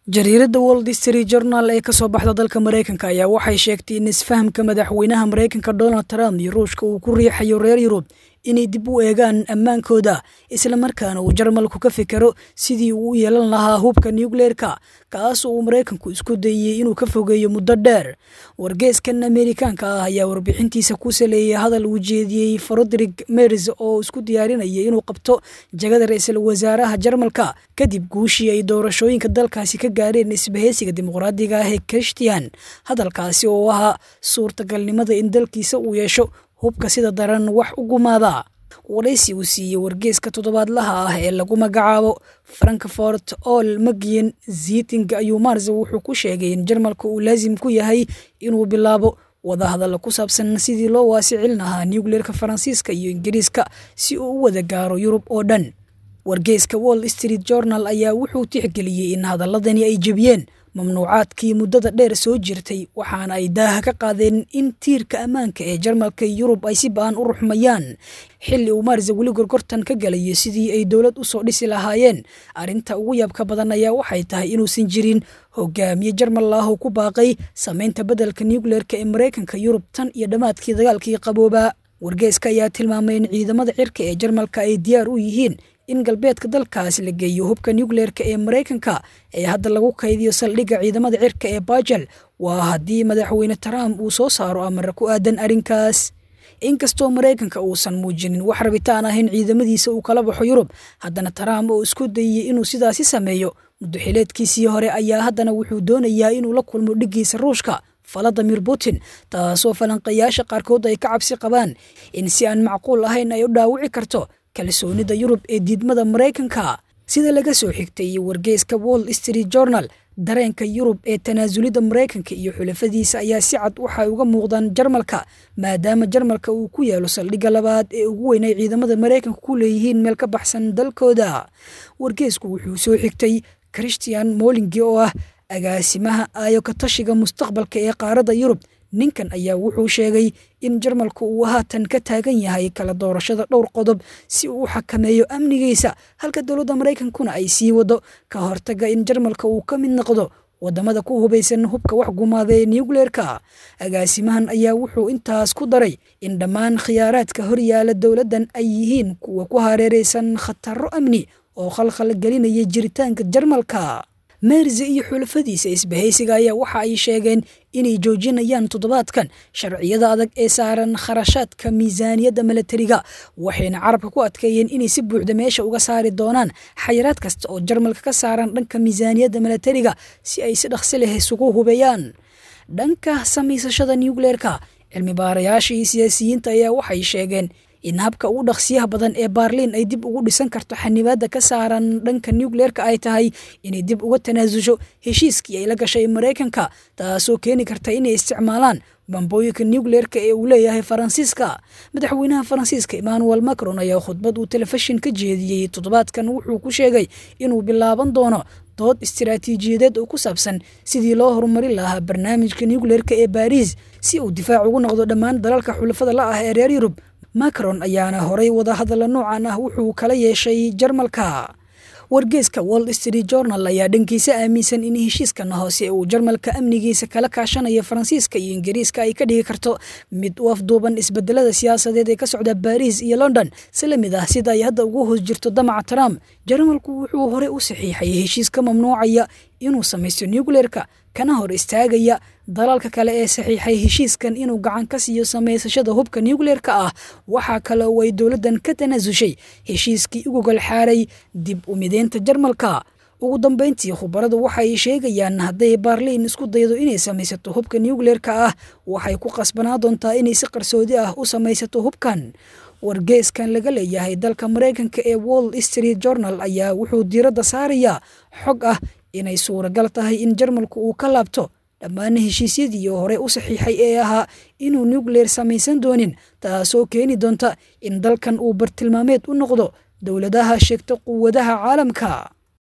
jariiradda world history journal ee kasoo baxda dalka maraykanka ayaa waxay sheegtay in isfahamka madaxweynaha maraykanka donald trump iyo ruushka uu ku riixayo reer yurub inay dib u eegaan ammaankooda islamarkaana uu jarmalku ka fikero sidii uu u yeelan lahaa hubka nucleerka kaas oo uu maraykanku isku dayey inuu ka fogeeyo muddo dheer wargeeskan ameerikaanka ah ayaa warbixintiisa ku saleeyay hadal uu jeediyey froderick mers oo isku diyaarinaya inuu qabto jagada ra-iisul wasaaraha jarmalka kadib guushii ay doorashooyinka dalkaasi ka gaareen isbahaysiga dimuqraadiga ah ee christian hadalkaasi oo ahaa suurtagalnimada in dalkiisa uu yeesho hubka sida daran wax u gumaada waraysi uu siiyey wargeeska toddobaadlaha ah ee lagu magacaabo frankfort ol magian ziting ayuu mars wuxuu ku sheegay in jarmalka uu laasim ku yahay inuu bilaabo wadahadalla ku saabsan sidii loo waasicin lahaa nucleerka faransiiska iyo ingiriiska si uu u wada gaaro yurub oo dhan wargeeska wall street journal ayaa wuxuu tixgeliyey in hadaladani ay jebiyeen mamnuucaadkii muddada dheer soo jirtay waxaana ay daaha ka qaadeen in tiirka ammaanka ee jarmalka yurub ay si ba-an u ruxmayaan xilli uu maarsa weli gorgortan ka galayo sidii ay dowlad u soo dhisi lahaayeen arrinta ugu yaabka badan ayaa waxay tahay inuusan jirin hogaamiye jarmal ah oo ku baaqay samaynta beddelka nucleerka ee maraykanka yurub tan iyo dhammaadkii dagaalkii qaboobaa wargeeska ayaa tilmaamay in ciidamada cirka ee jarmalka ay diyaar u yihiin in galbeedka dalkaas la geeyo hubka nucleerka ee maraykanka ee hadda lagu kaydiyo saldhigga ciidamada cirka ee bajel waa haddii madaxweyne trump uu soo saaro amara ku aadan arrinkaas inkastoo maraykanka uusan muujinin wax rabitaan ah in ciidamadiisa uu kala baxo yurub haddana trump oo isku dayey inuu sidaasi sameeyo muddoxileedkiisii hore ayaa haddana wuxuu doonayaa inuu la kulmo dhiggiisa ruushka valadimir putin taasoo falanqayaasha qaarkood ay ka cabsi qabaan in si aan macquul ahayn ay u dhaawici karto kalsoonida yurub ee diidmada maraykanka sida laga soo xigtay wargeeska wall street journal dareenka yurub ee tanaasulidda maraykanka iyo xulafadiisa ayaa si cad waxay uga muuqdaan jarmalka maadaama jarmalka uu ku yaalo saldhigga labaad ee ugu weyn ay ciidamada maraykanka ku leeyihiin meel ka baxsan dalkooda wargeesku wuxuu soo xigtay christian molingi oo ah agaasimaha aayo ka tashiga mustaqbalka ee qaaradda yurub ninkan ayaa wuxuu sheegay in jarmalku uu haatan ka taagan yahay kala doorashada dhowr qodob si uu u xakameeyo amnigiisa halka dowladda maraykankuna ay sii wado ka hortaga in jarmalka uu ka mid noqdo wadamada ku hubaysan hubka wax gumaada ee nucleerka agaasimahan ayaa wuxuu intaas ku daray in dhammaan khiyaaraadka horyaala dowladdan ay yihiin kuwa ku hareeraysan khataro amni oo khalkhal gelinaya jiritaanka jarmalka meerse iyo xulafadiisa isbahaysiga ayaa waxa ay sheegeen inay joojinayaan toddobaadkan sharciyada adag ee saaran kharashaadka miisaaniyadda milatariga waxayna carabka ku adkeeyeen inay si buuxda meesha uga saari doonaan xayiraad kasta oo jarmalka ka saaran dhanka miisaaniyadda milatariga si ay si dhaqsi leh isugu hubeeyaan dhanka samaysashada nucleerka cilmi baarayaasha iyo siyaasiyiinta ayaa waxay sheegeen in habka ugu dhaqsiyaha badan ee baarliin ay dib ugu dhisan karto xanibaadda ka saaran dhanka nucleerka ay tahay inay dib uga tanaasusho heshiiskii ay la gashay maraykanka taasoo keeni karta inay isticmaalaan bambooyinka nucleerka ee uu leeyahay faransiiska madaxweynaha faransiiska emmanuel macron ayaa khudbad uu telefishin ka jeediyey toddobaadkan wuxuu ku sheegay inuu bilaaban doono dood istiraatiijiyadeed oo ku saabsan sidii loo horumarin lahaa barnaamijka nucleerka ee baariis si uu difaac ugu noqdo dhammaan dalalka xulafada la ah ee reer yurub macron ayaana horay wadahadalla noocan ah wuxuu kala yeeshay jarmalka wargeeska wall street journal ayaa dhankiisa aaminsan in heshiiskan hoose uu jarmalka amnigiisa kala kaashanayo faransiiska iyo ingiriiska ay ka dhigi karto mid u afduuban isbedelada siyaasadeed ee ka socda baariis iyo london si la mid ah sida ay hadda ugu hoos jirto damaca trump jarmalku wuxuu horey u saxiixay heshiis ka mamnuucaya inuu samaysto nucleerka kana hor istaagaya dalalka kale ee saxiixay heshiiskan inuu gacan ka siiyo samaysashada hubka nucleerka ah waxaa kale oo ay dowladdan ka tanaasushay heshiiskii ugu golxaaray dib u mideynta jarmalka ugu dambeyntii khubaradu waxay sheegayaan hadday baarliin isku daydo inay samaysato hubka nucleerka ah waxay ku qasbanaa doontaa inay si qarsoodi ah u samaysato hubkan wargeeskan laga leeyahay dalka maraykanka ee wall street journal ayaa wuxuu diiradda saarayaa xog ah inay suuragal tahay in jarmalku uu ka laabto dhammaan heshiisyadii hore u saxiixay ee ahaa inuu nucleer samaysan doonin taasoo keeni doonta in dalkan uu bartilmaameed u noqdo dowladaha sheegta quwadaha caalamka